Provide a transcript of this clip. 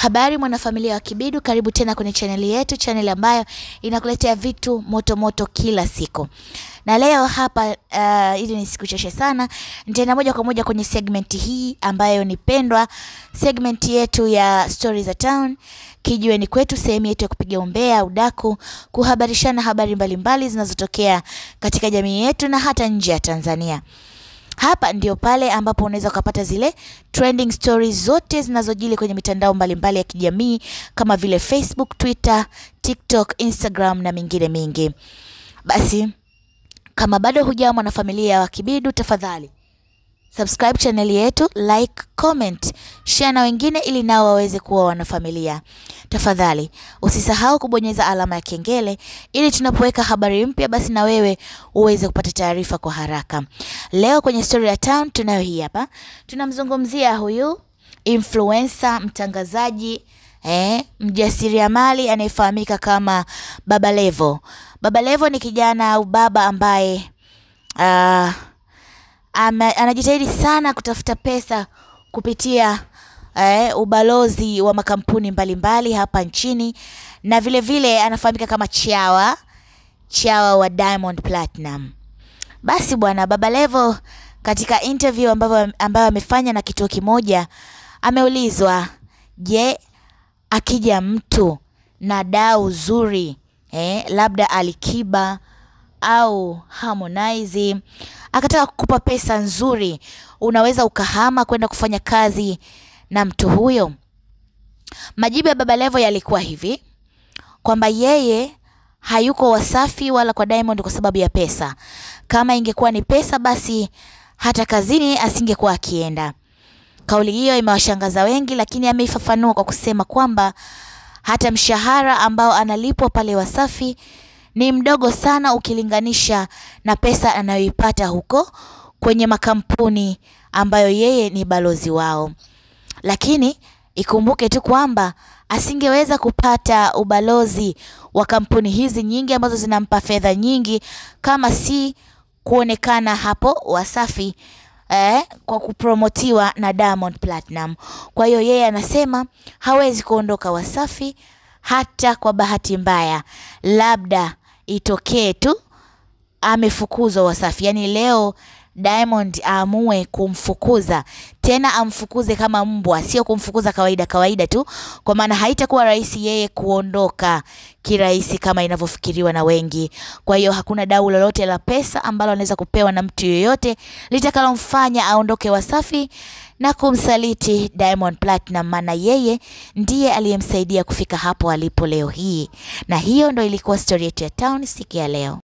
Habari mwanafamilia wa Kibidu, karibu tena kwenye chaneli yetu, chaneli ambayo inakuletea vitu moto moto kila siku. Na leo hapa uh, ili nisikuchoshe sana, nitaenda moja kwa moja kwenye segment hii ambayo ni pendwa, segment yetu ya Story za Town. Kijiweni kwetu, sehemu yetu ya kupiga umbea, udaku, kuhabarishana habari mbalimbali zinazotokea katika jamii yetu na hata nje ya Tanzania. Hapa ndio pale ambapo unaweza ukapata zile trending stories zote zinazojili kwenye mitandao mbalimbali ya kijamii kama vile Facebook, Twitter, TikTok, Instagram na mingine mingi. Basi kama bado hujawa mwanafamilia wa Kibidu, tafadhali subscribe channel yetu, like, comment, share na wengine ili nao waweze kuwa wanafamilia. Tafadhali usisahau kubonyeza alama ya kengele ili tunapoweka habari mpya, basi na wewe uweze kupata taarifa kwa haraka. Leo kwenye Story ya Town tunayo hii hapa, tunamzungumzia huyu influencer, mtangazaji eh, mjasiriamali anayefahamika kama Baba Levo. Baba Levo ni kijana au baba ambaye uh, ama, anajitahidi sana kutafuta pesa kupitia eh, ubalozi wa makampuni mbalimbali hapa nchini na vile vile anafahamika kama chawa chawa wa Diamond Platinum. Basi bwana Baba Levo katika interview ambayo ambayo amefanya na kituo kimoja ameulizwa, je, akija mtu na dau zuri eh, labda Alikiba au Harmonize akataka kukupa pesa nzuri, unaweza ukahama kwenda kufanya kazi na mtu huyo? Majibu ya Baba Levo yalikuwa hivi kwamba yeye hayuko Wasafi wala kwa Diamond kwa sababu ya pesa. Kama ingekuwa ni pesa, basi hata kazini asingekuwa akienda. Kauli hiyo imewashangaza wengi, lakini ameifafanua kwa kusema kwamba hata mshahara ambao analipwa pale Wasafi ni mdogo sana ukilinganisha na pesa anayoipata huko kwenye makampuni ambayo yeye ni balozi wao. Lakini ikumbuke tu kwamba asingeweza kupata ubalozi wa kampuni hizi nyingi ambazo zinampa fedha nyingi kama si kuonekana hapo Wasafi eh, kwa kupromotiwa na Diamond Platinum. Kwa hiyo yeye anasema hawezi kuondoka Wasafi hata kwa bahati mbaya, labda itokee tu amefukuzwa Wasafi, yaani leo Diamond aamue kumfukuza tena, amfukuze kama mbwa, sio kumfukuza kawaida kawaida tu, kwa maana haitakuwa rahisi yeye kuondoka kirahisi kama inavyofikiriwa na wengi. Kwa hiyo hakuna dau lolote la pesa ambalo anaweza kupewa na mtu yoyote litakalomfanya aondoke Wasafi na kumsaliti Diamond Platinum, maana yeye ndiye aliyemsaidia kufika hapo alipo leo hii. Na hiyo ndo ilikuwa story yetu ya town siku ya leo.